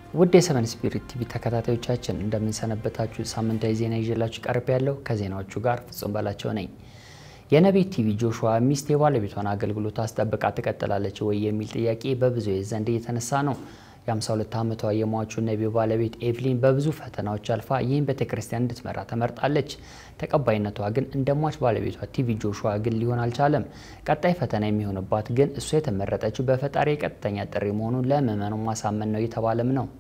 ውድ የሰቨን ስፒሪት ቲቪ ተከታታዮቻችን እንደምንሰነበታችሁ፣ ሳምንታዊ ዜና ይዤላችሁ ቀርብ ያለው ከዜናዎቹ ጋር ፍጹም በላቸው ነኝ። የነቢይ ቲቪ ጆሹዋ ሚስት የባለቤቷን አገልግሎት አስጠብቃ ትቀጥላለች ወይ የሚል ጥያቄ በብዙዎች ዘንድ እየተነሳ ነው። የ52 ዓመቷ የሟቹ ነቢይ ባለቤት ኤቭሊን በብዙ ፈተናዎች አልፋ ይህን ቤተ ክርስቲያን እንድትመራ ተመርጣለች። ተቀባይነቷ ግን እንደ ሟች ባለቤቷ ቲቪ ጆሹዋ ግን ሊሆን አልቻለም። ቀጣይ ፈተና የሚሆንባት ግን እሷ የተመረጠችው በፈጣሪ የቀጥተኛ ጥሪ መሆኑን ለምዕመኑ ማሳመን ነው የተባለም ነው።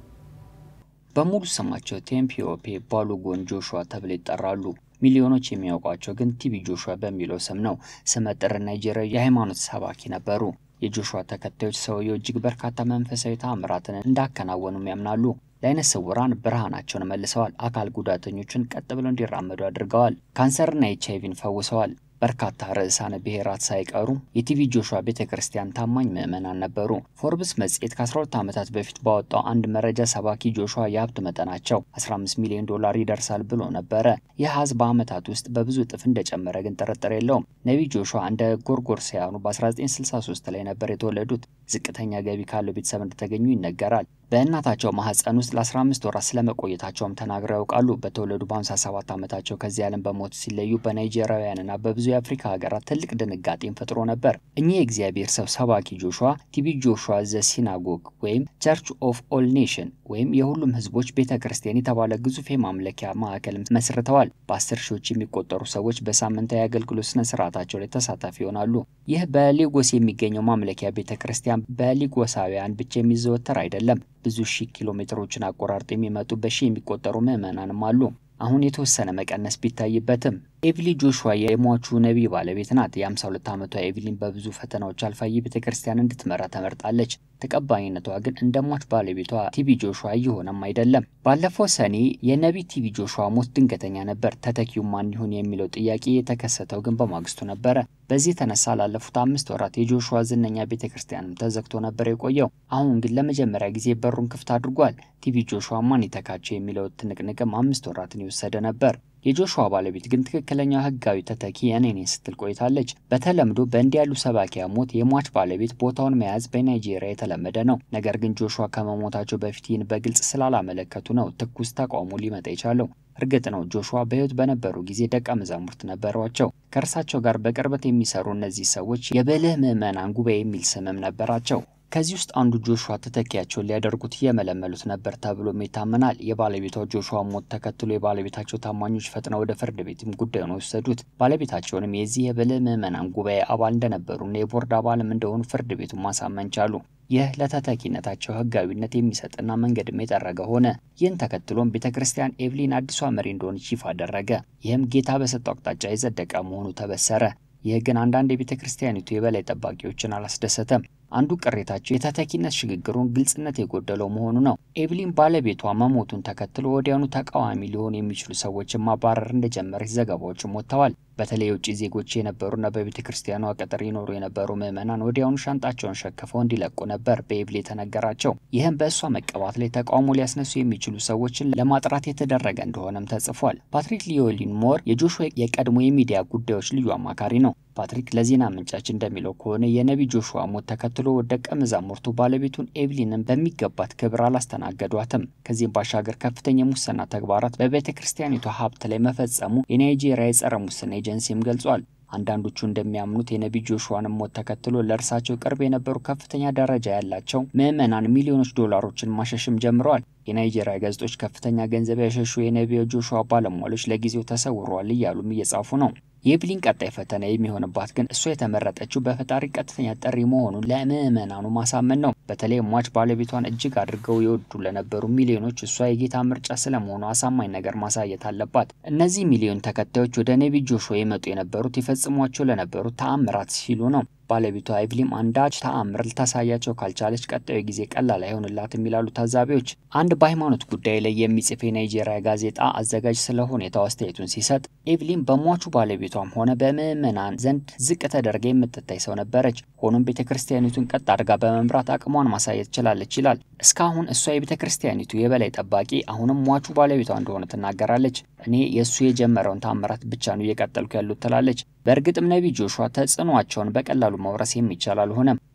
በሙሉ ስማቸው ቴምፒዮፔ ባሉጎን ጆሹዋ ተብለው ይጠራሉ። ሚሊዮኖች የሚያውቋቸው ግን ቲቪ ጆሹዋ በሚለው ስም ነው። ስመጥር ናይጄሪያዊ የሃይማኖት ሰባኪ ነበሩ። የጆሹዋ ተከታዮች ሰውየው እጅግ በርካታ መንፈሳዊ ተአምራትን እንዳከናወኑም ያምናሉ። ለዓይነ ስውራን ብርሃናቸውን መልሰዋል። አካል ጉዳተኞችን ቀጥ ብለው እንዲራመዱ አድርገዋል። ካንሰርና ኤች አይቪን ፈውሰዋል። በርካታ ርዕሳነ ብሔራት ሳይቀሩ የቲቪ ጆሹዋ ቤተ ክርስቲያን ታማኝ ምዕመናን ነበሩ። ፎርብስ መጽሔት ከ12 ዓመታት በፊት ባወጣው አንድ መረጃ ሰባኪ ጆሹዋ የሀብት መጠናቸው 15 ሚሊዮን ዶላር ይደርሳል ብሎ ነበረ። ይህ አሃዝ በዓመታት ውስጥ በብዙ እጥፍ እንደጨመረ ግን ጥርጥር የለውም። ነቢይ ጆሹዋ እንደ ጎርጎርሳውያኑ በ1963 ላይ ነበር የተወለዱት። ዝቅተኛ ገቢ ካለው ቤተሰብ እንደተገኙ ይነገራል። በእናታቸው ማህፀን ውስጥ ለ15 ወራት ስለመቆየታቸውም ተናግረው ያውቃሉ። በተወለዱ በ57 ዓመታቸው ከዚህ ዓለም በሞት ሲለዩ በናይጄሪያውያንና በብዙ የአፍሪካ ሀገራት ትልቅ ድንጋጤን ፈጥሮ ነበር። እኚህ የእግዚአብሔር ሰው ሰባኪ ጆሹዋ ቲቪ ጆሹዋ ዘ ሲናጎግ ወይም ቸርች ኦፍ ኦል ኔሽን ወይም የሁሉም ህዝቦች ቤተ ክርስቲያን የተባለ ግዙፍ የማምለኪያ ማዕከል መስርተዋል። በአስር ሺዎች የሚቆጠሩ ሰዎች በሳምንታዊ አገልግሎት ስነ ስርዓታቸው ላይ ተሳታፊ ይሆናሉ። ይህ በሌጎስ የሚገኘው ማምለኪያ ቤተ ክርስቲያን በሊጎሳውያን ብቻ የሚዘወተር አይደለም። ብዙ ሺህ ኪሎ ሜትሮችን አቆራርጦ የሚመጡ በሺህ የሚቆጠሩ ምዕመናንም አሉ። አሁን የተወሰነ መቀነስ ቢታይበትም ኤቭሊ ጆሹዋ የሟቹ ነቢይ ባለቤት ናት። የ52 ዓመቷ ኤቭሊን በብዙ ፈተናዎች አልፋ ይህ ቤተ ክርስቲያን እንድትመራ ተመርጣለች። ተቀባይነቷ ግን እንደ ሟች ባለቤቷ ቲቪ ጆሹዋ እየሆነም አይደለም። ባለፈው ሰኔ የነቢይ ቲቪ ጆሹዋ ሞት ድንገተኛ ነበር። ተተኪው ማን ይሁን የሚለው ጥያቄ የተከሰተው ግን በማግስቱ ነበረ። በዚህ የተነሳ ላለፉት አምስት ወራት የጆሹዋ ዝነኛ ቤተ ክርስቲያንም ተዘግቶ ነበር የቆየው። አሁን ግን ለመጀመሪያ ጊዜ በሩን ክፍት አድርጓል። ቲቪ ጆሹዋ ማን ይተካቸው የሚለው ትንቅንቅም አምስት ወራትን የወሰደ ነበር። የጆሹዋ ባለቤት ግን ትክክለኛው ሕጋዊ ተተኪ እኔ ነኝ ስትል ቆይታለች። በተለምዶ በእንዲህ ያሉ ሰባኪያ ሞት የሟች ባለቤት ቦታውን መያዝ በናይጄሪያ የተለመደ ነው። ነገር ግን ጆሹዋ ከመሞታቸው በፊት ይህን በግልጽ ስላላመለከቱ ነው ትኩስ ተቃውሞ ሊመጣ የቻለው። እርግጥ ነው ጆሹዋ በሕይወት በነበሩ ጊዜ ደቀ መዛሙርት ነበሯቸው። ከእርሳቸው ጋር በቅርበት የሚሰሩ እነዚህ ሰዎች የብልህ ምዕመናን ጉባኤ የሚል ስምም ነበራቸው። ከዚህ ውስጥ አንዱ ጆሹዋ ተተኪያቸውን ሊያደርጉት እየመለመሉት ነበር ተብሎም ይታመናል። የባለቤቷ ጆሹዋ ሞት ተከትሎ የባለቤታቸው ታማኞች ፈጥነው ወደ ፍርድ ቤትም ጉዳዩን ወሰዱት። ባለቤታቸውንም የዚህ የብልህ ምዕመናን ጉባኤ አባል እንደነበሩና የቦርድ አባልም እንደሆኑ ፍርድ ቤቱን ማሳመን ቻሉ። ይህ ለተተኪነታቸው ሕጋዊነት የሚሰጥና መንገድም የጠረገ ሆነ። ይህን ተከትሎም ቤተ ክርስቲያን ኤቭሊን አዲሷ መሪ እንደሆነች ይፋ አደረገ። ይህም ጌታ በሰጠው አቅጣጫ የጸደቀ መሆኑ ተበሰረ። ይህ ግን አንዳንድ የቤተ ክርስቲያኒቱ የበላይ ጠባቂዎችን አላስደሰተም። አንዱ ቅሬታቸው የተተኪነት ሽግግሩን ግልጽነት የጎደለው መሆኑ ነው። ኤቭሊን ባለቤቷ መሞቱን ተከትሎ ወዲያውኑ ተቃዋሚ ሊሆኑ የሚችሉ ሰዎችን ማባረር እንደጀመረች ዘገባዎችም ወጥተዋል። በተለይ የውጭ ዜጎች የነበሩና በቤተ ክርስቲያኗ ቅጥር ይኖሩ የነበሩ ምዕመናን ወዲያውኑ ሻንጣቸውን ሸክፈው እንዲለቁ ነበር በኤቭሊ የተነገራቸው። ይህም በእሷ መቀባት ላይ ተቃውሞ ሊያስነሱ የሚችሉ ሰዎችን ለማጥራት የተደረገ እንደሆነም ተጽፏል። ፓትሪክ ሊዮሊን ሞር የጆሹዋ የቀድሞ የሚዲያ ጉዳዮች ልዩ አማካሪ ነው። ፓትሪክ ለዜና ምንጫችን እንደሚለው ከሆነ የነቢይ ጆሹዋ ሞት ተከትሎ ደቀ መዛሙርቱ ባለቤቱን ኤቭሊንን በሚገባት ክብር አላስተናገዷትም። ከዚህም ባሻገር ከፍተኛ የሙስና ተግባራት በቤተ ክርስቲያኒቷ ሀብት ላይ መፈጸሙ የናይጄሪያ የጸረ ሙስና ኤጀንሲም ገልጿል። አንዳንዶቹ እንደሚያምኑት የነቢይ ጆሹዋንም ሞት ተከትሎ ለእርሳቸው ቅርብ የነበሩ ከፍተኛ ደረጃ ያላቸው ምዕመናን ሚሊዮኖች ዶላሮችን ማሸሽም ጀምረዋል። የናይጄሪያ ጋዜጦች ከፍተኛ ገንዘብ ያሸሹ የነቢዩ ጆሹዋ ባለሟሎች ለጊዜው ተሰውረዋል እያሉም እየጻፉ ነው። የኤቭሊን ቀጣይ ፈተና የሚሆንባት ግን እሷ የተመረጠችው በፈጣሪ ቀጥተኛ ጥሪ መሆኑን ለምዕመናኑ ማሳመን ነው። በተለይ ሟች ባለቤቷን እጅግ አድርገው የወዱ ለነበሩ ሚሊዮኖች እሷ የጌታ ምርጫ ስለመሆኑ አሳማኝ ነገር ማሳየት አለባት። እነዚህ ሚሊዮን ተከታዮች ወደ ነቢይ ጆሹዋ የመጡ የነበሩት የፈጽሟቸው ለነበሩት ተአምራት ሲሉ ነው። ባለቤቷ ኤቭሊም አንዳች ተአምር ልታሳያቸው ካልቻለች ቀጣዩ ጊዜ ቀላል አይሆንላትም ይላሉ ታዛቢዎች። አንድ በሃይማኖት ጉዳይ ላይ የሚጽፍ የናይጄሪያ ጋዜጣ አዘጋጅ ስለ ሁኔታው አስተያየቱን ሲሰጥ ኤቭሊን በሟቹ ባለቤቷም ሆነ በምዕመናን ዘንድ ዝቅ ተደርጋ የምትታይ ሰው ነበረች። ሆኖም ቤተ ክርስቲያኒቱን ቀጥ አድርጋ በመምራት አቅሟን ማሳየት ችላለች ይላል። እስካሁን እሷ የቤተ ክርስቲያኒቱ የበላይ ጠባቂ፣ አሁንም ሟቹ ባለቤቷ እንደሆነ ትናገራለች። እኔ የእሱ የጀመረውን ታምራት ብቻ ነው እየቀጠልኩ ያሉት ትላለች። በእርግጥም ነቢይ ጆሹዋ ተጽዕኖአቸውን በቀላሉ መውረስ የሚቻል አልሆነም።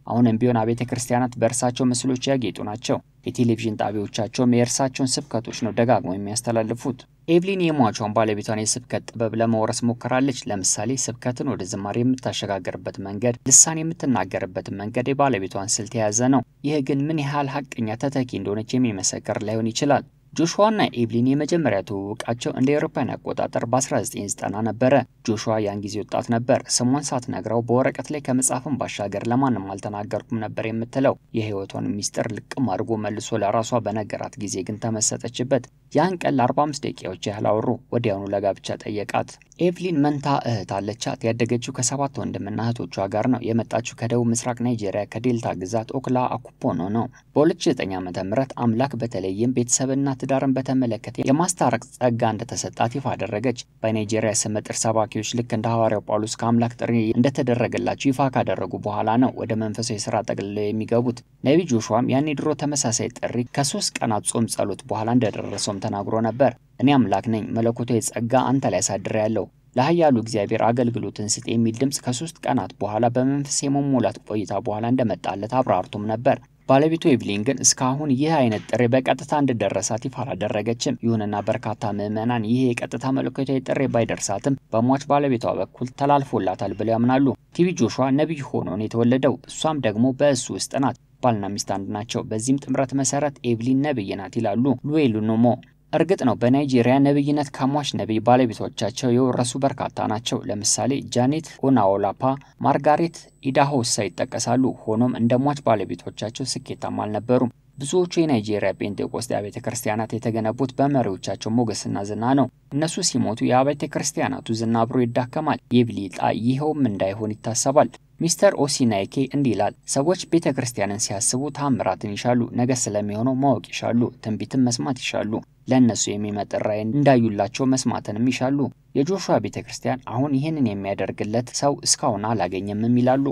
አሁንም ቢሆን አብያተ ክርስቲያናት በእርሳቸው ምስሎች ያጌጡ ናቸው። የቴሌቪዥን ጣቢያዎቻቸውም የእርሳቸውን ስብከቶች ነው ደጋግመው የሚያስተላልፉት። ኤቭሊን የሟቿን ባለቤቷን የስብከት ጥበብ ለመውረስ ሞክራለች። ለምሳሌ ስብከትን ወደ ዝማሬ የምታሸጋግርበት መንገድ፣ ልሳን የምትናገርበትን መንገድ የባለቤቷን ስልት የያዘ ነው። ይህ ግን ምን ያህል ሀቀኛ ተተኪ እንደሆነች የሚመሰክር ላይሆን ይችላል። ጆሹዋና ኤቭሊን የመጀመሪያ ትውውቃቸው እንደ አውሮፓውያን አቆጣጠር በ1990 ነበረ። ጆሹዋ ያን ጊዜ ወጣት ነበር። ስሟን ሳትነግረው በወረቀት ላይ ከመጻፍም ባሻገር ለማንም አልተናገርኩም ነበር የምትለው። የህይወቷን ሚስጥር ልቅም አድርጎ መልሶ ለራሷ በነገራት ጊዜ ግን ተመሰጠችበት። ያን ቀን ለ45 ደቂቃዎች ያህል አወሩ። ወዲያውኑ ለጋብቻ ጠየቃት። ኤቭሊን መንታ እህት አለቻት። ያደገችው ከሰባት ወንድምና እህቶቿ ጋር ነው። የመጣችው ከደቡብ ምስራቅ ናይጄሪያ ከዴልታ ግዛት ኦክላ አኩፖኖ ነው። በ2009 ዓ.ም አምላክ በተለይም ቤተሰብና ትዳርን በተመለከተ የማስታረቅ ጸጋ እንደተሰጣት ይፋ አደረገች። በናይጄሪያ ስመጥር ሰባኪዎች ልክ እንደ ሐዋርያው ጳውሎስ ከአምላክ ጥሪ እንደተደረገላቸው ይፋ ካደረጉ በኋላ ነው ወደ መንፈሳዊ ስራ ጠቅልለው የሚገቡት። ነቢይ ጆሹዋም ያን የድሮ ተመሳሳይ ጥሪ ከሶስት ቀናት ጾም ጸሎት በኋላ እንደደረሰውም ተናግሮ ነበር። እኔ አምላክ ነኝ፣ መለኮታዊ ጸጋ አንተ ላይ አሳድሬ ያለው ለኃያሉ እግዚአብሔር አገልግሎትን ስጥ የሚል ድምፅ ከሶስት ቀናት በኋላ በመንፈስ የመሞላት ቆይታ በኋላ እንደመጣለት አብራርቶም ነበር። ባለቤቱ ኤቭሊን ግን እስካሁን ይህ አይነት ጥሪ በቀጥታ እንደደረሳት ይፋ አላደረገችም። ይሁንና በርካታ ምዕመናን ይህ የቀጥታ መለኮታዊ ጥሪ ባይደርሳትም በሟች ባለቤቷ በኩል ተላልፎላታል ብለው ያምናሉ። ቲቢ ጆሹዋ ነቢይ ሆኖ ነው የተወለደው። እሷም ደግሞ በእሱ ውስጥ ናት። ባልና ሚስት አንድ ናቸው። በዚህም ጥምረት መሰረት ኤቭሊን ነቢይ ናት ይላሉ ሉዌሉ ኖሞ። እርግጥ ነው በናይጄሪያ ነብይነት ከሟች ነቢይ ባለቤቶቻቸው የወረሱ በርካታ ናቸው። ለምሳሌ ጃኔት ኦናኦላፓ፣ ማርጋሬት ኢዳሆሳ ይጠቀሳሉ። ሆኖም እንደ ሟች ባለቤቶቻቸው ስኬታማ አልነበሩም። ብዙዎቹ የናይጄሪያ ጴንጤቆስጤ አብያተ ክርስቲያናት የተገነቡት በመሪዎቻቸው ሞገስና ዝና ነው። እነሱ ሲሞቱ የአብያተ ክርስቲያናቱ ዝና አብሮ ይዳከማል። የኤቭሊ ዕጣ ይኸውም እንዳይሆን ይታሰባል። ሚስተር ኦሲናይኬ እንዲህ ይላል። ሰዎች ቤተ ክርስቲያንን ሲያስቡ ታምራትን ይሻሉ፣ ነገ ስለሚሆነው ማወቅ ይሻሉ፣ ትንቢትን መስማት ይሻሉ፣ ለእነሱ የሚመጥን ራዕይ እንዳዩላቸው መስማትንም ይሻሉ። የጆሹዋ ቤተ ክርስቲያን አሁን ይህንን የሚያደርግለት ሰው እስካሁን አላገኘምም ይላሉ።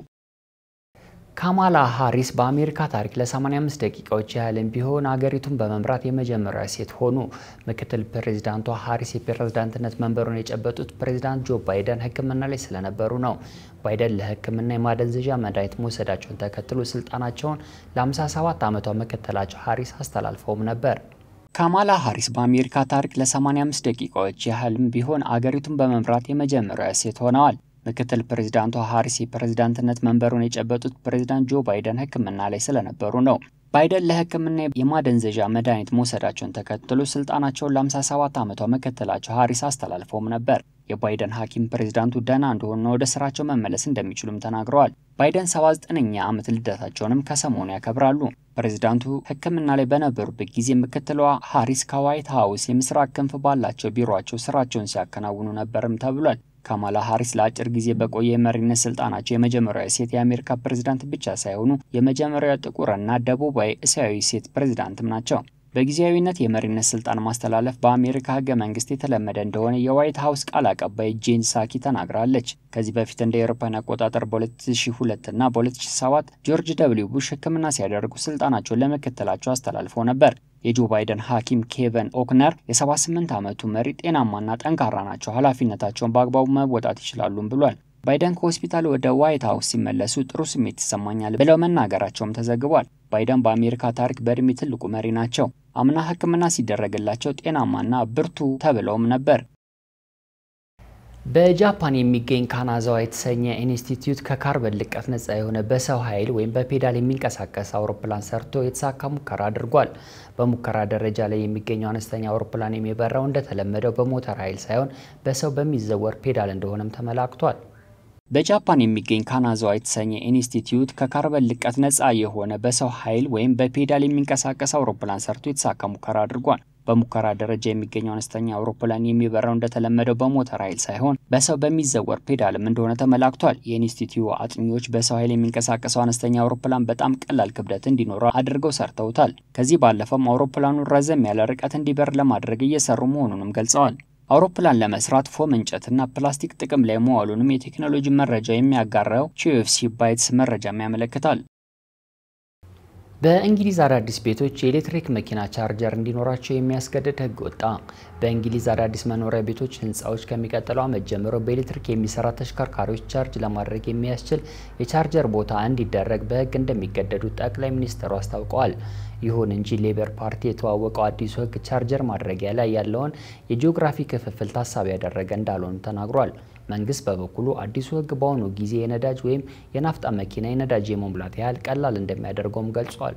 ካማላ ሃሪስ በአሜሪካ ታሪክ ለ85 ደቂቃዎች ያህልም ቢሆን አገሪቱን በመምራት የመጀመሪያ ሴት ሆኑ። ምክትል ፕሬዚዳንቷ ሃሪስ የፕሬዝዳንትነት መንበሩን የጨበጡት ፕሬዚዳንት ጆ ባይደን ሕክምና ላይ ስለነበሩ ነው። ባይደን ለሕክምና የማደንዘዣ መድኃኒት መውሰዳቸውን ተከትሎ ስልጣናቸውን ለ57 ዓመቷ ምክትላቸው ሃሪስ አስተላልፈውም ነበር። ካማላ ሃሪስ በአሜሪካ ታሪክ ለ85 ደቂቃዎች ያህልም ቢሆን አገሪቱን በመምራት የመጀመሪያ ሴት ሆነዋል። ምክትል ፕሬዚዳንቷ ሃሪስ የፕሬዝዳንትነት መንበሩን የጨበጡት ፕሬዚዳንት ጆ ባይደን ሕክምና ላይ ስለነበሩ ነው። ባይደን ለሕክምና የማደንዘዣ መድኃኒት መውሰዳቸውን ተከትሎ ስልጣናቸውን ለ57 ዓመቷ ምክትላቸው ሃሪስ አስተላልፈውም ነበር። የባይደን ሐኪም ፕሬዚዳንቱ ደህና እንደሆኑና ወደ ስራቸው መመለስ እንደሚችሉም ተናግረዋል። ባይደን 79ኛ ዓመት ልደታቸውንም ከሰሞኑ ያከብራሉ። ፕሬዚዳንቱ ሕክምና ላይ በነበሩበት ጊዜ ምክትሏ ሃሪስ ከዋይት ሀውስ የምስራቅ ክንፍ ባላቸው ቢሮቸው ስራቸውን ሲያከናውኑ ነበርም ተብሏል። ካማላ ሃሪስ ለአጭር ጊዜ በቆየ የመሪነት ስልጣናቸው የመጀመሪያዊ ሴት የአሜሪካ ፕሬዝዳንት ብቻ ሳይሆኑ የመጀመሪያው ጥቁርና ደቡባዊ እስያዊ ሴት ፕሬዝዳንትም ናቸው። በጊዜያዊነት የመሪነት ስልጣን ማስተላለፍ በአሜሪካ ህገ መንግስት የተለመደ እንደሆነ የዋይት ሀውስ ቃል አቀባይ ጄን ሳኪ ተናግራለች። ከዚህ በፊት እንደ አውሮፓውያን አቆጣጠር በ2002 እና በ2007 ጆርጅ ደብሊው ቡሽ ህክምና ሲያደርጉ ስልጣናቸውን ለምክትላቸው አስተላልፈው ነበር። የጆ ባይደን ሐኪም ኬቨን ኦክነር የ78 ዓመቱ መሪ ጤናማና ጠንካራ ናቸው፣ ኃላፊነታቸውን በአግባቡ መወጣት ይችላሉም ብሏል። ባይደን ከሆስፒታል ወደ ዋይት ሀውስ ሲመለሱ ጥሩ ስሜት ይሰማኛል ብለው መናገራቸውም ተዘግቧል። ባይደን በአሜሪካ ታሪክ በእድሜ ትልቁ መሪ ናቸው። አምና ህክምና ሲደረግላቸው ጤናማና ብርቱ ተብለውም ነበር። በጃፓን የሚገኝ ካናዛዋ የተሰኘ ኢንስቲትዩት ከካርበን ልቀት ነጻ የሆነ በሰው ኃይል ወይም በፔዳል የሚንቀሳቀስ አውሮፕላን ሰርቶ የተሳካ ሙከራ አድርጓል። በሙከራ ደረጃ ላይ የሚገኘው አነስተኛ አውሮፕላን የሚበራው እንደተለመደው በሞተር ኃይል ሳይሆን በሰው በሚዘወር ፔዳል እንደሆነም ተመላክቷል። በጃፓን የሚገኝ ካናዛዋ የተሰኘ ኢንስቲትዩት ከካርበን ልቀት ነጻ የሆነ በሰው ኃይል ወይም በፔዳል የሚንቀሳቀስ አውሮፕላን ሰርቶ የተሳካ ሙከራ አድርጓል። በሙከራ ደረጃ የሚገኘው አነስተኛ አውሮፕላን የሚበራው እንደተለመደው በሞተር ኃይል ሳይሆን በሰው በሚዘወር ፔዳልም እንደሆነ ተመላክቷል። የኢንስቲትዩ አጥኚዎች በሰው ኃይል የሚንቀሳቀሰው አነስተኛ አውሮፕላን በጣም ቀላል ክብደት እንዲኖረው አድርገው ሰርተውታል። ከዚህ ባለፈም አውሮፕላኑ ረዘም ያለ ርቀት እንዲበር ለማድረግ እየሰሩ መሆኑንም ገልጸዋል። አውሮፕላን ለመስራት ፎም እንጨትና ፕላስቲክ ጥቅም ላይ መዋሉንም የቴክኖሎጂ መረጃ የሚያጋራው ቺኤፍሲ ባይትስ መረጃም ያመለክታል። በእንግሊዝ አዳዲስ ቤቶች የኤሌክትሪክ መኪና ቻርጀር እንዲኖራቸው የሚያስገድድ ሕግ ወጣ። በእንግሊዝ አዳዲስ መኖሪያ ቤቶች ህንፃዎች ከሚቀጥለው ዓመት ጀምሮ በኤሌክትሪክ የሚሰራ ተሽከርካሪዎች ቻርጅ ለማድረግ የሚያስችል የቻርጀር ቦታ እንዲደረግ በሕግ እንደሚገደዱ ጠቅላይ ሚኒስትሩ አስታውቀዋል። ይሁን እንጂ ሌበር ፓርቲ የተዋወቀው አዲሱ ሕግ ቻርጀር ማድረጊያ ላይ ያለውን የጂኦግራፊ ክፍፍል ታሳቢ ያደረገ እንዳልሆኑ ተናግሯል። መንግስት በበኩሉ አዲሱ ህግ በአሁኑ ጊዜ የነዳጅ ወይም የናፍጣ መኪና የነዳጅ የመሙላት ያህል ቀላል እንደሚያደርገውም ገልጿል።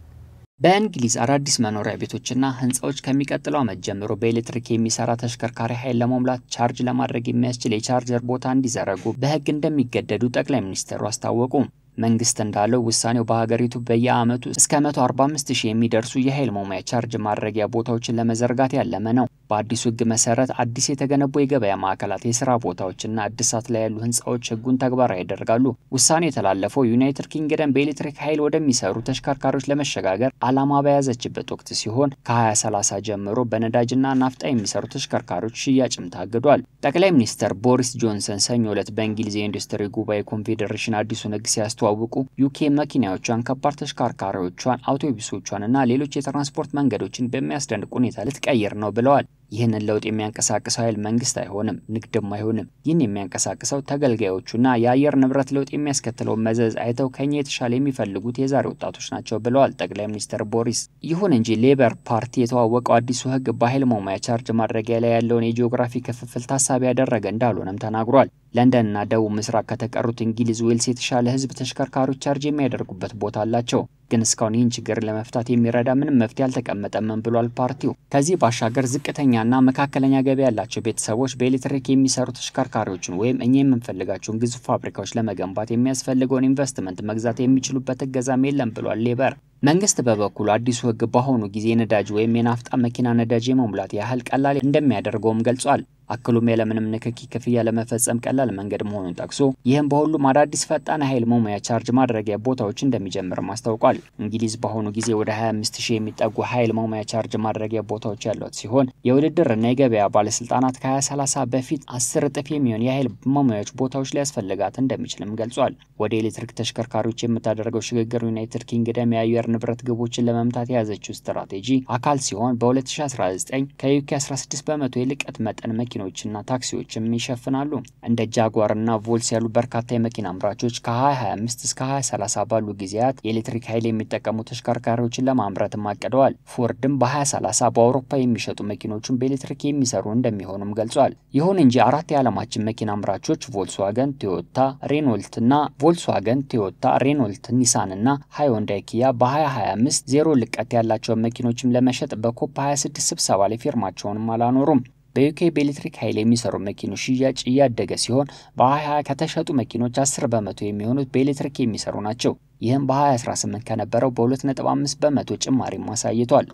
በእንግሊዝ አዳዲስ መኖሪያ ቤቶችና ህንፃዎች ከሚቀጥለው ዓመት ጀምሮ በኤሌክትሪክ የሚሰራ ተሽከርካሪ ኃይል ለመሙላት ቻርጅ ለማድረግ የሚያስችል የቻርጀር ቦታ እንዲዘረጉ በህግ እንደሚገደዱ ጠቅላይ ሚኒስትሩ አስታወቁ። መንግስት እንዳለው ውሳኔው በሀገሪቱ በየአመቱ እስከ 145 ሺህ የሚደርሱ የኃይል መሙያ ቻርጅ ማድረጊያ ቦታዎችን ለመዘርጋት ያለመ ነው። በአዲሱ ህግ መሰረት አዲስ የተገነቡ የገበያ ማዕከላት፣ የስራ ቦታዎችና እድሳት ላይ ያሉ ህንፃዎች ህጉን ተግባራዊ ያደርጋሉ። ውሳኔው የተላለፈው ዩናይትድ ኪንግደም በኤሌክትሪክ ኃይል ወደሚሰሩ ተሽከርካሪዎች ለመሸጋገር ዓላማ በያዘችበት ወቅት ሲሆን ከ2030 ጀምሮ በነዳጅና ናፍጣ የሚሰሩ ተሽከርካሪዎች ሽያጭም ታግዷል። ጠቅላይ ሚኒስትር ቦሪስ ጆንሰን ሰኞ ዕለት በእንግሊዝ የኢንዱስትሪ ጉባኤ ኮንፌዴሬሽን አዲሱን ህግ ሲያስተዋውቁ ዩኬ መኪናዎቿን፣ ከባድ ተሽከርካሪዎቿን፣ አውቶቡሶቿን እና ሌሎች የትራንስፖርት መንገዶችን በሚያስደንቅ ሁኔታ ልትቀይር ነው ብለዋል። ይህንን ለውጥ የሚያንቀሳቅሰው ኃይል መንግስት አይሆንም፣ ንግድም አይሆንም። ይህን የሚያንቀሳቅሰው ተገልጋዮቹና የአየር ንብረት ለውጥ የሚያስከትለውን መዘዝ አይተው ከኛ የተሻለ የሚፈልጉት የዛሬ ወጣቶች ናቸው ብለዋል ጠቅላይ ሚኒስትር ቦሪስ። ይሁን እንጂ ሌበር ፓርቲ የተዋወቀው አዲሱ ህግ በኃይል መሙያ ቻርጅ ማድረጊያ ላይ ያለውን የጂኦግራፊ ክፍፍል ታሳቢ ያደረገ እንዳልሆነም ተናግሯል። ለንደንና ደቡብ ምስራቅ ከተቀሩት እንግሊዝ፣ ዌልስ የተሻለ ህዝብ ተሽከርካሪዎች ቻርጅ የሚያደርጉበት ቦታ አላቸው። ግን እስካሁን ይህን ችግር ለመፍታት የሚረዳ ምንም መፍትሄ አልተቀመጠም ብሏል ፓርቲው። ከዚህ ባሻገር ዝቅተኛና መካከለኛ ገቢ ያላቸው ቤተሰቦች በኤሌክትሪክ የሚሰሩ ተሽከርካሪዎችን ወይም እኛ የምንፈልጋቸውን ግዙፍ ፋብሪካዎች ለመገንባት የሚያስፈልገውን ኢንቨስትመንት መግዛት የሚችሉበት እገዛም የለም ብሏል ሌበር። መንግስት በበኩሉ አዲሱ ህግ በአሁኑ ጊዜ የነዳጅ ወይም የናፍጣ መኪና ነዳጅ የመሙላት ያህል ቀላል እንደሚያደርገውም ገልጿል። አክሎም ያለምንም ንክኪ ክፍያ ለመፈጸም ቀላል መንገድ መሆኑን ጠቅሶ ይህም በሁሉም አዳዲስ ፈጣን ኃይል መሙያ ቻርጅ ማድረጊያ ቦታዎች እንደሚጀምርም አስታውቋል። እንግሊዝ በአሁኑ ጊዜ ወደ 25 ሺህ የሚጠጉ ኃይል መሙያ ቻርጅ ማድረጊያ ቦታዎች ያሏት ሲሆን የውድድርና የገበያ ባለስልጣናት ከ2030 በፊት አስር እጥፍ የሚሆን የኃይል መሙያዎች ቦታዎች ሊያስፈልጋት እንደሚችልም ገልጿል። ወደ ኤሌክትሪክ ተሽከርካሪዎች የምታደርገው ሽግግር ዩናይትድ ኪንግደም የአየር ንብረት ግቦችን ለመምታት የያዘችው ስትራቴጂ አካል ሲሆን በ2019 ከዩኬ 16 በመቶ የልቀት መጠን መኪኖችና ታክሲዎችም ይሸፍናሉ። እንደ ጃጓር እና ቮልስ ያሉ በርካታ የመኪና አምራቾች ከ2025 እስከ 2030 ባሉ ጊዜያት የኤሌክትሪክ ኃይል የሚጠቀሙ ተሽከርካሪዎችን ለማምረትም አቅደዋል። ፎርድም በ2030 በአውሮፓ የሚሸጡ መኪኖቹን በኤሌክትሪክ የሚሰሩ እንደሚሆኑም ገልጿል። ይሁን እንጂ አራት የዓለማችን መኪና አምራቾች ቮልስዋገን፣ ቶዮታ፣ ሬኖልት እና ቮልስዋገን፣ ቶዮታ፣ ሬኖልት፣ ኒሳን እና ሃዮንዳይ ኪያ በ2025 ዜሮ ልቀት ያላቸውን መኪኖችም ለመሸጥ በኮፕ 26 ስብሰባ ላይ ፊርማቸውንም አላኖሩም። በዩኬ በኤሌክትሪክ ኃይል የሚሰሩ መኪኖች ሽያጭ እያደገ ሲሆን በ2020 ከተሸጡ መኪኖች 10 በመቶ የሚሆኑት በኤሌክትሪክ የሚሰሩ ናቸው። ይህም በ2018 ከነበረው በ2.5 በመቶ ጭማሪም አሳይቷል።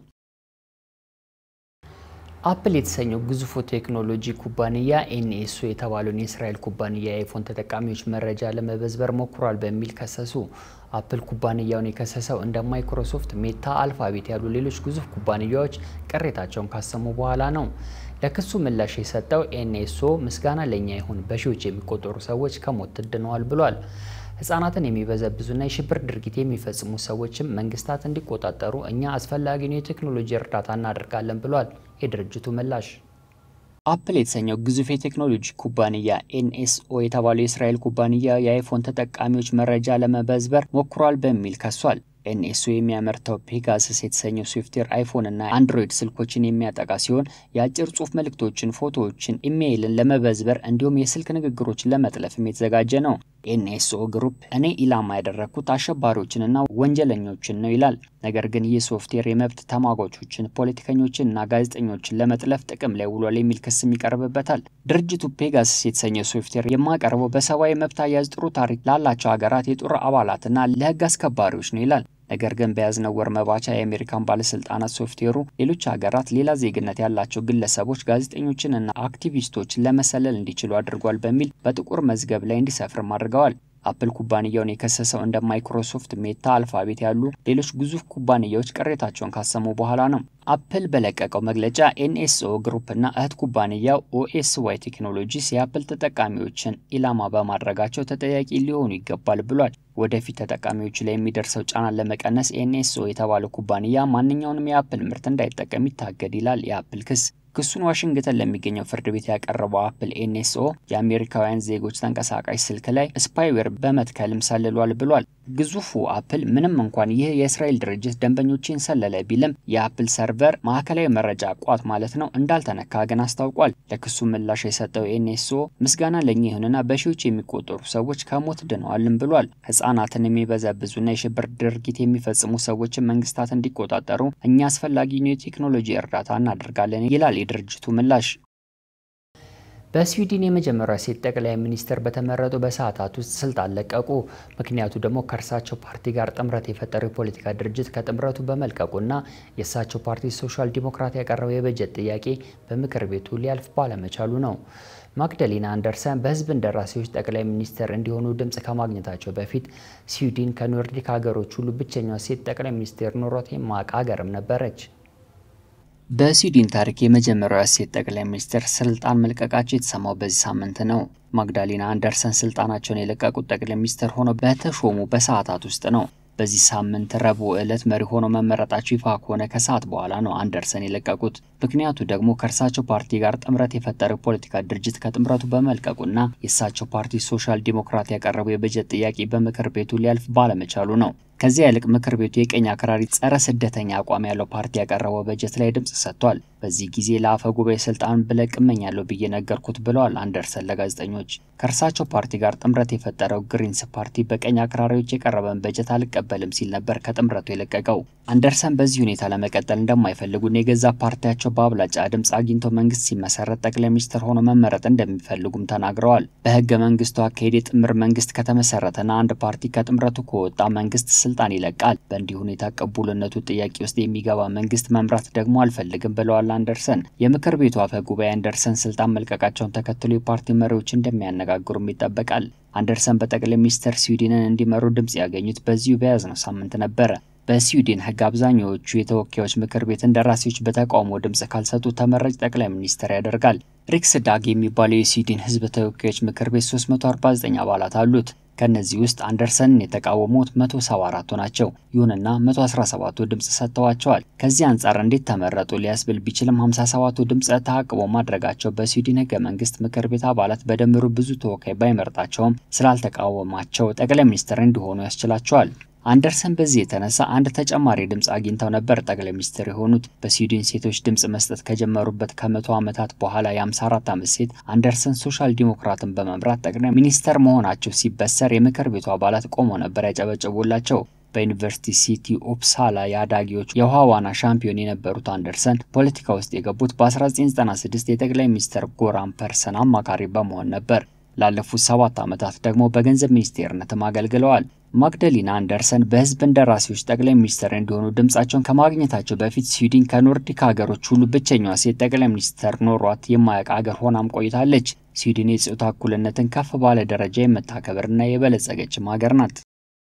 አፕል የተሰኘው ግዙፉ ቴክኖሎጂ ኩባንያ ኤንኤስኦ የተባለውን የእስራኤል ኩባንያ የአይፎን ተጠቃሚዎች መረጃ ለመበዝበር ሞክሯል በሚል ከሰሱ። አፕል ኩባንያውን የከሰሰው እንደ ማይክሮሶፍት፣ ሜታ፣ አልፋቤት ያሉ ሌሎች ግዙፍ ኩባንያዎች ቅሬታቸውን ካሰሙ በኋላ ነው። ለክሱ ምላሽ የሰጠው ኤንኤስኦ ምስጋና ለእኛ ይሁን፣ በሺዎች የሚቆጠሩ ሰዎች ከሞት ድነዋል ብሏል። ህጻናትን የሚበዘብዙና የሽብር ድርጊት የሚፈጽሙ ሰዎችም መንግስታት እንዲቆጣጠሩ እኛ አስፈላጊውን የቴክኖሎጂ እርዳታ እናደርጋለን ብሏል የድርጅቱ ምላሽ። አፕል የተሰኘው ግዙፍ የቴክኖሎጂ ኩባንያ ኤንኤስኦ የተባለው የእስራኤል ኩባንያ የአይፎን ተጠቃሚዎች መረጃ ለመበዝበር ሞክሯል በሚል ከሷል። ኤንኤስኦ የሚያመርተው ፔጋሰስ የተሰኘው ሶፍትዌር አይፎን እና አንድሮይድ ስልኮችን የሚያጠቃ ሲሆን የአጭር ጽሁፍ መልእክቶችን፣ ፎቶዎችን፣ ኢሜይልን ለመበዝበር እንዲሁም የስልክ ንግግሮችን ለመጥለፍም የተዘጋጀ ነው። ኤንኤስኦ ግሩፕ እኔ ኢላማ ያደረግኩት አሸባሪዎችንና ወንጀለኞችን ነው ይላል። ነገር ግን ይህ ሶፍትዌር የመብት ተሟጋቾችን፣ ፖለቲከኞችንና ጋዜጠኞችን ለመጥለፍ ጥቅም ላይ ውሏል የሚል ክስም ይቀርብበታል። ድርጅቱ ፔጋሰስ የተሰኘው ሶፍትዌር የማቀርበው በሰብአዊ መብት አያያዝ ጥሩ ታሪክ ላላቸው ሀገራት የጦር አባላትና ለህግ አስከባሪዎች ነው ይላል። ነገር ግን በያዝነው ወር መባቻ የአሜሪካን ባለስልጣናት ሶፍትዌሩ ሌሎች ሀገራት ሌላ ዜግነት ያላቸው ግለሰቦች፣ ጋዜጠኞችንና አክቲቪስቶችን ለመሰለል እንዲችሉ አድርጓል በሚል በጥቁር መዝገብ ላይ እንዲሰፍርም አድርገዋል። አፕል ኩባንያውን የከሰሰው እንደ ማይክሮሶፍት፣ ሜታ፣ አልፋቤት ያሉ ሌሎች ግዙፍ ኩባንያዎች ቅሬታቸውን ካሰሙ በኋላ ነው። አፕል በለቀቀው መግለጫ ኤንኤስኦ ግሩፕና እህት ኩባንያው ኦኤስዋይ ቴክኖሎጂስ የአፕል ተጠቃሚዎችን ኢላማ በማድረጋቸው ተጠያቂ ሊሆኑ ይገባል ብሏል። ወደፊት ተጠቃሚዎቹ ላይ የሚደርሰው ጫናን ለመቀነስ ኤንኤስኦ የተባለው ኩባንያ ማንኛውንም የአፕል ምርት እንዳይጠቀም ይታገድ ይላል የአፕል ክስ። ክሱን ዋሽንግተን ለሚገኘው ፍርድ ቤት ያቀረበው አፕል ኤንኤስኦ የአሜሪካውያን ዜጎች ተንቀሳቃሽ ስልክ ላይ ስፓይዌር በመትከልም ሰልሏል ብሏል። ግዙፉ አፕል ምንም እንኳን ይህ የእስራኤል ድርጅት ደንበኞችን ሰለለ ቢልም የአፕል ሰርቨር ማዕከላዊ መረጃ ቋት ማለት ነው እንዳልተነካ ግን አስታውቋል። ለክሱ ምላሽ የሰጠው ኤንኤስኦ ምስጋና ለእኛ ይሁንና በሺዎች የሚቆጠሩ ሰዎች ከሞት ድነዋልም ብሏል። ህጻናትን የሚበዘብዙና የሽብር ድርጊት የሚፈጽሙ ሰዎችን መንግስታት እንዲቆጣጠሩ እኛ አስፈላጊውን የቴክኖሎጂ እርዳታ እናደርጋለን ይላል የድርጅቱ ምላሽ። በስዊድን የመጀመሪያ ሴት ጠቅላይ ሚኒስትር በተመረጡ በሰዓታት ውስጥ ስልጣን ለቀቁ። ምክንያቱ ደግሞ ከእርሳቸው ፓርቲ ጋር ጥምረት የፈጠረው የፖለቲካ ድርጅት ከጥምረቱ በመልቀቁና የእሳቸው ፓርቲ ሶሻል ዲሞክራት ያቀረበው የበጀት ጥያቄ በምክር ቤቱ ሊያልፍ ባለመቻሉ ነው። ማግደሊና አንደርሰን በህዝብ እንደራሴዎች ጠቅላይ ሚኒስትር እንዲሆኑ ድምፅ ከማግኘታቸው በፊት ስዊድን ከኖርዲክ ሀገሮች ሁሉ ብቸኛዋ ሴት ጠቅላይ ሚኒስትር ኖሯት የማያውቅ ሀገርም ነበረች። በስዊድን ታሪክ የመጀመሪያዋ ሴት ጠቅላይ ሚኒስትር ስልጣን መልቀቃቸው የተሰማው በዚህ ሳምንት ነው። ማግዳሊና አንደርሰን ስልጣናቸውን የለቀቁት ጠቅላይ ሚኒስትር ሆነው በተሾሙ በሰዓታት ውስጥ ነው። በዚህ ሳምንት ረቡዕ ዕለት መሪ ሆኖ መመረጣቸው ይፋ ከሆነ ከሰዓት በኋላ ነው አንደርሰን የለቀቁት። ምክንያቱ ደግሞ ከእርሳቸው ፓርቲ ጋር ጥምረት የፈጠረው ፖለቲካ ድርጅት ከጥምረቱ በመልቀቁና የእሳቸው ፓርቲ ሶሻል ዲሞክራት ያቀረበው የበጀት ጥያቄ በምክር ቤቱ ሊያልፍ ባለመቻሉ ነው። ከዚያ ይልቅ ምክር ቤቱ የቀኝ አክራሪ ጸረ ስደተኛ አቋም ያለው ፓርቲ ያቀረበው በጀት ላይ ድምፅ ሰጥቷል። በዚህ ጊዜ ለአፈ ጉባኤ ስልጣን ብለቅ እመኛለሁ ብዬ ነገርኩት ብለዋል አንደርሰን ለጋዜጠኞች። ከእርሳቸው ፓርቲ ጋር ጥምረት የፈጠረው ግሪንስ ፓርቲ በቀኝ አክራሪዎች የቀረበን በጀት አልቀበልም ሲል ነበር ከጥምረቱ የለቀቀው። አንደርሰን በዚህ ሁኔታ ለመቀጠል እንደማይፈልጉና የገዛ ፓርቲያቸው በአብላጫ ድምፅ አግኝቶ መንግስት ሲመሰረት ጠቅላይ ሚኒስትር ሆኖ መመረጥ እንደሚፈልጉም ተናግረዋል። በህገ መንግስቱ አካሄድ የጥምር መንግስት ከተመሰረተና አንድ ፓርቲ ከጥምረቱ ከወጣ መንግስት ስልጣን ይለቃል። በእንዲህ ሁኔታ ቅቡልነቱ ጥያቄ ውስጥ የሚገባ መንግስት መምራት ደግሞ አልፈልግም ብለዋል አንደርሰን። የምክር ቤቱ አፈ ጉባኤ አንደርሰን ስልጣን መልቀቃቸውን ተከትሎ የፓርቲ መሪዎች እንደሚያነጋግሩም ይጠበቃል። አንደርሰን በጠቅላይ ሚኒስትር ስዊድንን እንዲመሩ ድምፅ ያገኙት በዚሁ በያዝነው ሳምንት ነበረ። በስዊድን ህግ አብዛኛዎቹ የተወካዮች ምክር ቤት እንደራሴዎች በተቃውሞ ድምፅ ካልሰጡ ተመራጭ ጠቅላይ ሚኒስትር ያደርጋል። ሪክስ ዳግ የሚባለው የስዊድን ህዝብ ተወካዮች ምክር ቤት 349 አባላት አሉት። ከነዚህ ውስጥ አንደርሰንን የተቃወሙት 174ቱ ናቸው። ይሁንና 117ቱ ድምፅ ሰጥተዋቸዋል። ከዚህ አንጻር እንዴት ተመረጡ ሊያስብል ቢችልም 57ቱ ድምፅ ተአቅቦ ማድረጋቸው በስዊድን ህገ መንግስት ምክር ቤት አባላት በድምሩ ብዙ ተወካይ ባይመርጣቸውም ስላልተቃወማቸው ጠቅላይ ሚኒስትር እንዲሆኑ ያስችላቸዋል። አንደርሰን በዚህ የተነሳ አንድ ተጨማሪ ድምፅ አግኝተው ነበር ጠቅላይ ሚኒስትር የሆኑት። በስዊድን ሴቶች ድምፅ መስጠት ከጀመሩበት ከመቶ ዓመታት በኋላ የ54 ዓመት ሴት አንደርሰን ሶሻል ዲሞክራትን በመምራት ጠቅላይ ሚኒስተር መሆናቸው ሲበሰር የምክር ቤቱ አባላት ቆመው ነበር ያጨበጨቡላቸው። በዩኒቨርሲቲ ሲቲ ኦፕሳላ የአዳጊዎች የውሃ ዋና ሻምፒዮን የነበሩት አንደርሰን ፖለቲካ ውስጥ የገቡት በ1996 የጠቅላይ ሚኒስትር ጎራን ፐርሰን አማካሪ በመሆን ነበር። ላለፉት ሰባት ዓመታት ደግሞ በገንዘብ ሚኒስቴርነትም አገልግለዋል። ማግደሊና አንደርሰን በህዝብ እንደራሴዎች ጠቅላይ ሚኒስትር እንዲሆኑ ድምጻቸውን ከማግኘታቸው በፊት ስዊድን ከኖርዲክ ሀገሮች ሁሉ ብቸኛዋ ሴት ጠቅላይ ሚኒስትር ኖሯት የማያውቅ ሀገር ሆናም ቆይታለች። ስዊድን የጾታ እኩልነትን ከፍ ባለ ደረጃ የምታከብርና የበለጸገችም ሀገር ናት።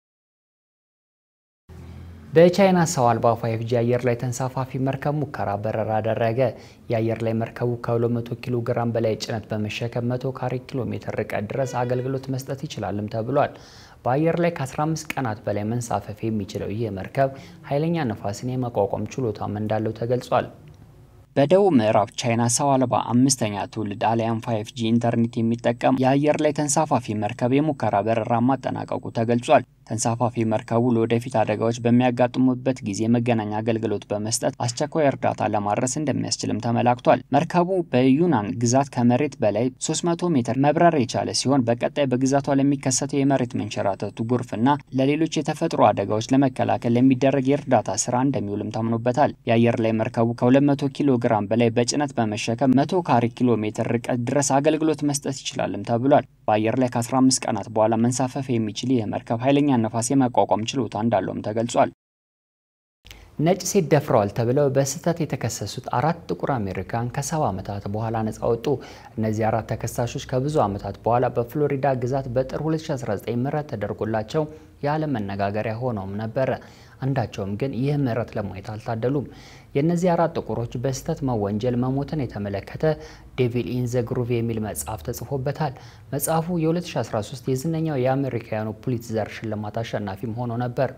በቻይና ሰው አልባ ፋይቭ ጂ አየር ላይ ተንሳፋፊ መርከብ ሙከራ በረራ አደረገ። የአየር ላይ መርከቡ ከ200 ኪሎ ግራም በላይ ጭነት በመሸከም 100 ካሬ ኪሎ ሜትር ርቀት ድረስ አገልግሎት መስጠት ይችላልም ተብሏል። በአየር ላይ ከ15 ቀናት በላይ መንሳፈፍ የሚችለው ይህ መርከብ ኃይለኛ ነፋስን የመቋቋም ችሎታም እንዳለው ተገልጿል። በደቡብ ምዕራብ ቻይና ሰው አልባ አምስተኛ ትውልድ አሊያም ፋይቭ ጂ ኢንተርኔት የሚጠቀም የአየር ላይ ተንሳፋፊ መርከብ የሙከራ በረራ ማጠናቀቁ ተገልጿል። ተንሳፋፊ መርከቡ ለወደፊት አደጋዎች በሚያጋጥሙበት ጊዜ መገናኛ አገልግሎት በመስጠት አስቸኳይ እርዳታ ለማድረስ እንደሚያስችልም ተመላክቷል። መርከቡ በዩናን ግዛት ከመሬት በላይ 300 ሜትር መብረር የቻለ ሲሆን በቀጣይ በግዛቷ ለሚከሰተው የመሬት መንሸራተቱ፣ ጎርፍና ለሌሎች የተፈጥሮ አደጋዎች ለመከላከል ለሚደረግ የእርዳታ ስራ እንደሚውልም ታምኖበታል። የአየር ላይ መርከቡ ከ200 ኪሎ ግራም በላይ በጭነት በመሸከም 100 ካሬ ኪሎ ሜትር ርቀት ድረስ አገልግሎት መስጠት ይችላልም ተብሏል። በአየር ላይ ከ15 ቀናት በኋላ መንሳፈፍ የሚችል ይህ መርከብ ኃይለኛ ነፋስ የመቋቋም ችሎታ እንዳለውም ተገልጿል። ነጭ ሴት ደፍረዋል ተብለው በስህተት የተከሰሱት አራት ጥቁር አሜሪካን ከሰባ ዓመታት በኋላ ነጻ ወጡ። እነዚህ አራት ተከሳሾች ከብዙ ዓመታት በኋላ በፍሎሪዳ ግዛት በጥር 2019 ምህረት ተደርጎላቸው የዓለም መነጋገሪያ ሆነውም ነበረ። አንዳቸውም ግን ይህ ምህረት ለማየት አልታደሉም። የእነዚህ አራት ጥቁሮች በስህተት መወንጀል መሞትን የተመለከተ ዴቪል ኢን ዘ ግሩቭ የሚል መጽሐፍ ተጽፎበታል። መጽሐፉ የ2013 የዝነኛው የአሜሪካውያኑ ፑሊትዘር ሽልማት አሸናፊም ሆኖ ነበር።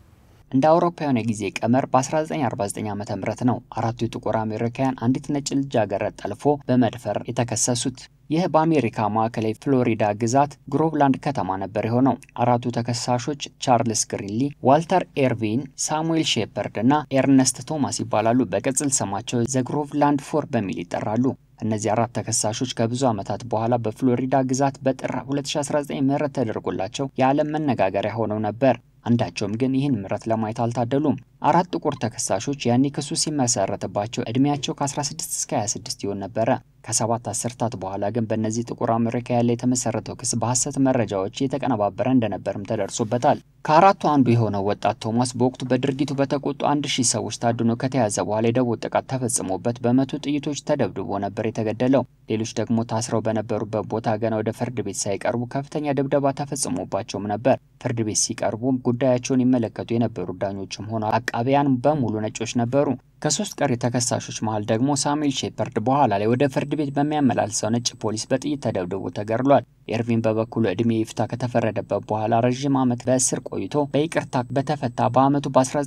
እንደ አውሮፓውያን የጊዜ ቀመር በ1949 ዓ ም ነው አራቱ የጥቁር አሜሪካውያን አንዲት ነጭ ልጃገረድ ጠልፎ በመድፈር የተከሰሱት። ይህ በአሜሪካ ማዕከላዊ ፍሎሪዳ ግዛት ግሮቭላንድ ከተማ ነበር የሆነው። አራቱ ተከሳሾች ቻርልስ ግሪንሊ፣ ዋልተር ኤርቪን፣ ሳሙኤል ሼፐርድ እና ኤርነስት ቶማስ ይባላሉ። በቅጽል ስማቸው ዘግሮቭላንድ ፎር በሚል ይጠራሉ። እነዚህ አራት ተከሳሾች ከብዙ ዓመታት በኋላ በፍሎሪዳ ግዛት በጥር 2019 ምህረት ተደርጎላቸው የዓለም መነጋገሪያ ሆነው ነበር። አንዳቸውም ግን ይህን ምህረት ለማየት አልታደሉም። አራት ጥቁር ተከሳሾች ያኔ ክሱ ሲመሰረትባቸው እድሜያቸው ከ16 እስከ 26 ይሆን ነበረ። ከሰባት አስርታት በኋላ ግን በእነዚህ ጥቁር አሜሪካውያን ላይ የተመሰረተው ክስ በሐሰት መረጃዎች የተቀነባበረ እንደነበርም ተደርሶበታል። ከአራቱ አንዱ የሆነው ወጣት ቶማስ በወቅቱ በድርጊቱ በተቆጡ አንድ ሺህ ሰዎች ታድኖ ከተያዘ በኋላ የደቦ ጥቃት ተፈጽሞበት በመቶ ጥይቶች ተደብድቦ ነበር የተገደለው። ሌሎች ደግሞ ታስረው በነበሩበት ቦታ ገና ወደ ፍርድ ቤት ሳይቀርቡ ከፍተኛ ድብደባ ተፈጽሞባቸውም ነበር። ፍርድ ቤት ሲቀርቡም ጉዳያቸውን ይመለከቱ የነበሩ ዳኞችም ሆነ አቃቢያን በሙሉ ነጮች ነበሩ። ከሶስት ቀሪ ተከሳሾች መሃል ደግሞ ሳሙኤል ሼፐርድ በኋላ ላይ ወደ ፍርድ ቤት በሚያመላልሰው ነጭ ፖሊስ በጥይት ተደብድቦ ተገድሏል። ኤርቪን በበኩሉ ዕድሜ ይፍታ ከተፈረደበት በኋላ ረዥም ዓመት በእስር ቆይቶ በይቅርታ በተፈታ በዓመቱ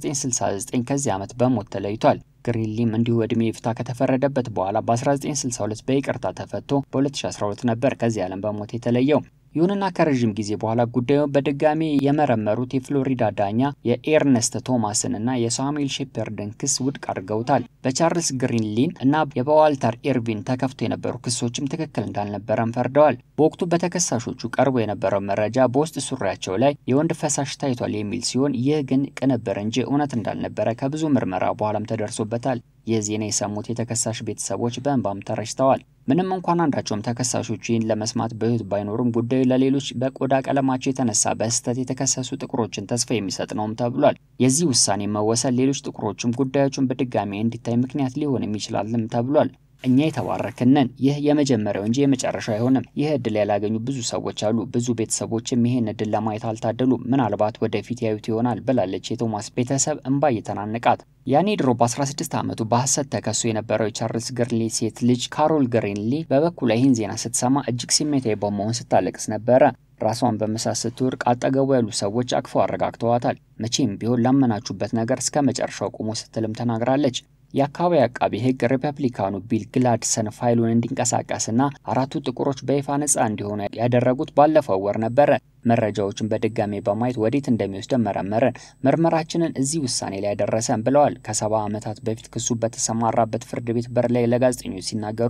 በ1969 ከዚህ ዓመት በሞት ተለይቷል። ግሪንሊም እንዲሁ ዕድሜ ይፍታ ከተፈረደበት በኋላ በ1962 በይቅርታ ተፈቶ በ2012 ነበር ከዚህ ዓለም በሞት የተለየው። ይሁንና ከረዥም ጊዜ በኋላ ጉዳዩን በድጋሚ የመረመሩት የፍሎሪዳ ዳኛ የኤርነስት ቶማስን እና የሳሙኤል ሼፐርድን ክስ ውድቅ አድርገውታል። በቻርልስ ግሪንሊን እና በዋልተር ኤርቪን ተከፍቶ የነበሩ ክሶችም ትክክል እንዳልነበረም ፈርደዋል። በወቅቱ በተከሳሾቹ ቀርቦ የነበረው መረጃ በውስጥ ሱሪያቸው ላይ የወንድ ፈሳሽ ታይቷል የሚል ሲሆን ይህ ግን ቅንብር እንጂ እውነት እንዳልነበረ ከብዙ ምርመራ በኋላም ተደርሶበታል። ይህ ዜና የሰሙት የተከሳሽ ቤተሰቦች በእንባም ተረጭተዋል። ምንም እንኳን አንዳቸውም ተከሳሾቹ ይህን ለመስማት በሕይወት ባይኖሩም ጉዳዩ ለሌሎች በቆዳ ቀለማቸው የተነሳ በስህተት የተከሰሱ ጥቁሮችን ተስፋ የሚሰጥ ነውም ተብሏል። የዚህ ውሳኔ መወሰን ሌሎች ጥቁሮችም ጉዳዮቹን በድጋሚ እንዲታይ ምክንያት ሊሆንም ይችላልም ተብሏል። እኛ የተባረክንን ይህ የመጀመሪያው እንጂ የመጨረሻው አይሆንም። ይህ እድል ያላገኙ ብዙ ሰዎች አሉ። ብዙ ቤተሰቦችም ይህን እድል ለማየት አልታደሉም። ምናልባት ወደፊት ያዩት ይሆናል ብላለች የቶማስ ቤተሰብ እንባ እየተናነቃት። ያኔ ድሮ በ16 ዓመቱ በሐሰት ተከሶ የነበረው የቻርልስ ግሪንሊ ሴት ልጅ ካሮል ግሪንሊ በበኩሏ ይህን ዜና ስትሰማ እጅግ ስሜታዊ በመሆን ስታለቅስ ነበረ። ራሷን በመሳት ስትወድቅ አጠገቡ ያሉ ሰዎች አቅፈው አረጋግተዋታል። መቼም ቢሆን ላመናችሁበት ነገር እስከ መጨረሻው ቁሙ ስትልም ተናግራለች። የአካባቢ አቃቢ ሕግ ሪፐብሊካኑ ቢል ግላድሰን ፋይሉን እንዲንቀሳቀስና አራቱ ጥቁሮች በይፋ ነጻ እንዲሆኑ ያደረጉት ባለፈው ወር ነበረ። መረጃዎችን በድጋሜ በማየት ወዴት እንደሚወስደን መረመረን፣ ምርመራችንን እዚህ ውሳኔ ላይ ያደረሰን ብለዋል። ከሰባ ዓመታት በፊት ክሱ በተሰማራበት ፍርድ ቤት በር ላይ ለጋዜጠኞች ሲናገሩ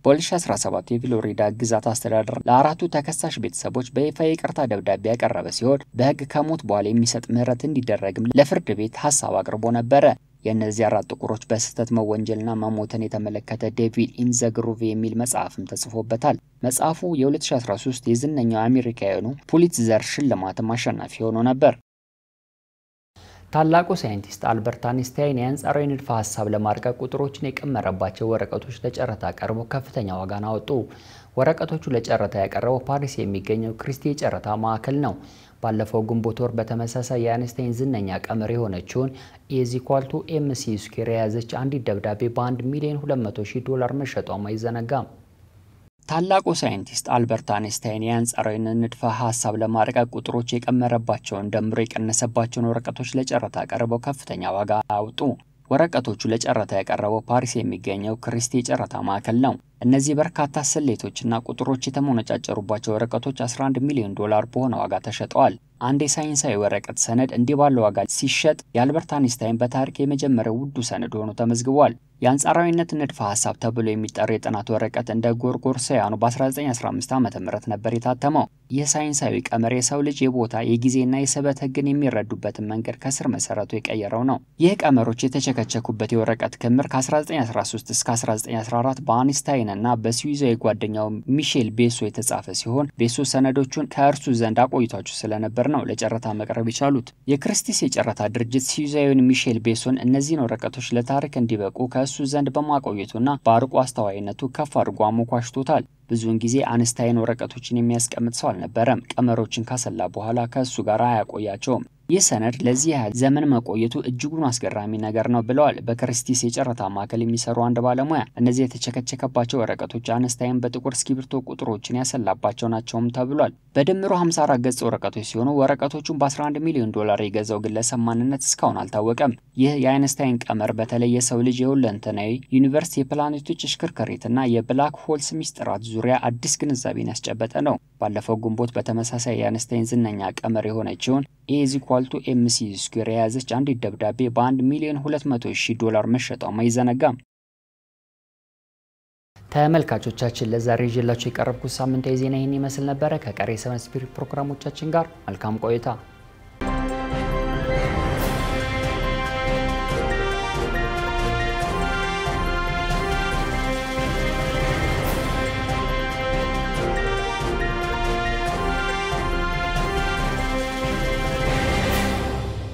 በ2017 የፍሎሪዳ ግዛት አስተዳደር ለአራቱ ተከሳሽ ቤተሰቦች በይፋ የይቅርታ ደብዳቤ ያቀረበ ሲሆን በሕግ ከሞት በኋላ የሚሰጥ ምህረት እንዲደረግም ለፍርድ ቤት ሀሳብ አቅርቦ ነበረ። የእነዚህ አራት ጥቁሮች በስህተት መወንጀልና መሞትን የተመለከተ ዴቪድ ኢን ዘ ግሩቭ የሚል መጽሐፍም ተጽፎበታል። መጽሐፉ የ2013 የዝነኛው አሜሪካውያኑ ፑሊትዘር ሽልማትም አሸናፊ ሆኖ ነበር። ታላቁ ሳይንቲስት አልበርት አንስታይን የአንጻራዊ ንድፈ ሀሳብ ለማርቀቅ ቁጥሮችን የቀመረባቸው ወረቀቶች ለጨረታ ቀርበው ከፍተኛ ዋጋን አወጡ። ወረቀቶቹ ለጨረታ ያቀረበው ፓሪስ የሚገኘው ክሪስቲ የጨረታ ማዕከል ነው። ባለፈው ግንቦት ወር በተመሳሳይ የአይንስታይን ዝነኛ ቀመር የሆነችውን ኢዚኳልቱ ኤምሲ ስኩዌር የያዘች አንዲት ደብዳቤ በ1 ሚሊዮን 200 ሺህ ዶላር መሸጧም አይዘነጋም። ታላቁ ሳይንቲስት አልበርት አንስታይን የአንጻራዊነት ንድፈ ሀሳብ ለማርቀቅ ቁጥሮች የቀመረባቸውን ደምሮ የቀነሰባቸውን ወረቀቶች ለጨረታ ቀርበው ከፍተኛ ዋጋ አውጡ። ወረቀቶቹ ለጨረታ ያቀረበው ፓሪስ የሚገኘው ክሪስቲ የጨረታ ማዕከል ነው። እነዚህ በርካታ ስሌቶችና ቁጥሮች የተሞነጫጨሩባቸው ወረቀቶች 11 ሚሊዮን ዶላር በሆነ ዋጋ ተሸጠዋል። አንድ የሳይንሳዊ ወረቀት ሰነድ እንዲህ ባለ ዋጋ ሲሸጥ የአልበርት አንስታይን በታሪክ የመጀመሪያው ውዱ ሰነድ ሆኖ ተመዝግቧል። የአንጻራዊነት ንድፈ ሀሳብ ተብሎ የሚጠራው የጥናት ወረቀት እንደ ጎርጎሮሳውያኑ በ1915 ዓ ም ነበር የታተመው። ይህ ሳይንሳዊ ቀመር የሰው ልጅ የቦታ የጊዜና የስበት ሕግን የሚረዱበትን መንገድ ከስር መሰረቱ የቀየረው ነው። ይህ ቀመሮች የተቸከቸኩበት የወረቀት ክምር ከ1913 እስከ 1914 በአንስታይን አይንስታይንና በስዊዛዊ ጓደኛው ሚሼል ቤሶ የተጻፈ ሲሆን ቤሶ ሰነዶቹን ከእርሱ ዘንድ አቆይቷቸው ስለነበር ነው ለጨረታ መቅረብ የቻሉት። የክርስቲስ የጨረታ ድርጅት ስዊዛዊውን ሚሼል ቤሶን እነዚህን ወረቀቶች ለታሪክ እንዲበቁ ከእሱ ዘንድ በማቆየቱና በአርቆ አስተዋይነቱ ከፍ አድርጎ አሞኳሽቶታል። ብዙውን ጊዜ አንስታይን ወረቀቶችን የሚያስቀምጥ ሰው አልነበረም። ቀመሮችን ካሰላ በኋላ ከእሱ ጋር አያቆያቸውም። ይህ ሰነድ ለዚህ ያህል ዘመን መቆየቱ እጅጉን አስገራሚ ነገር ነው ብለዋል በክርስቲስ የጨረታ ማዕከል የሚሰሩ አንድ ባለሙያ። እነዚህ የተቸከቸከባቸው ወረቀቶች አንስታይን በጥቁር እስክሪብቶ ቁጥሮችን ያሰላባቸው ናቸውም ተብሏል። በድምሩ 54 ገጽ ወረቀቶች ሲሆኑ ወረቀቶቹን በ11 ሚሊዮን ዶላር የገዛው ግለሰብ ማንነት እስካሁን አልታወቀም። ይህ የአይንስታይን ቀመር በተለይ የሰው ልጅ የሁለንተናዊ ዩኒቨርስ የፕላኔቶች እሽክርክሪትና የብላክ ሆልስ ሚስጥራት ዙሪያ አዲስ ግንዛቤን ያስጨበጠ ነው። ባለፈው ግንቦት በተመሳሳይ የአይንስታይን ዝነኛ ቀመር የሆነችውን ኤዝ ኢኳል ቱ ኤምሲ ስኩዌር የያዘች አንዲት ደብዳቤ በ1 ሚሊዮን 200 ሺህ ዶላር መሸጧም አይዘነጋም። ተመልካቾቻችን ለዛሬ ይዤላችሁ የቀረብኩት ሳምንታዊ ዜና ይህን ይመስል ነበረ። ከቀሪ ሰቨን ስፒሪት ፕሮግራሞቻችን ጋር መልካም ቆይታ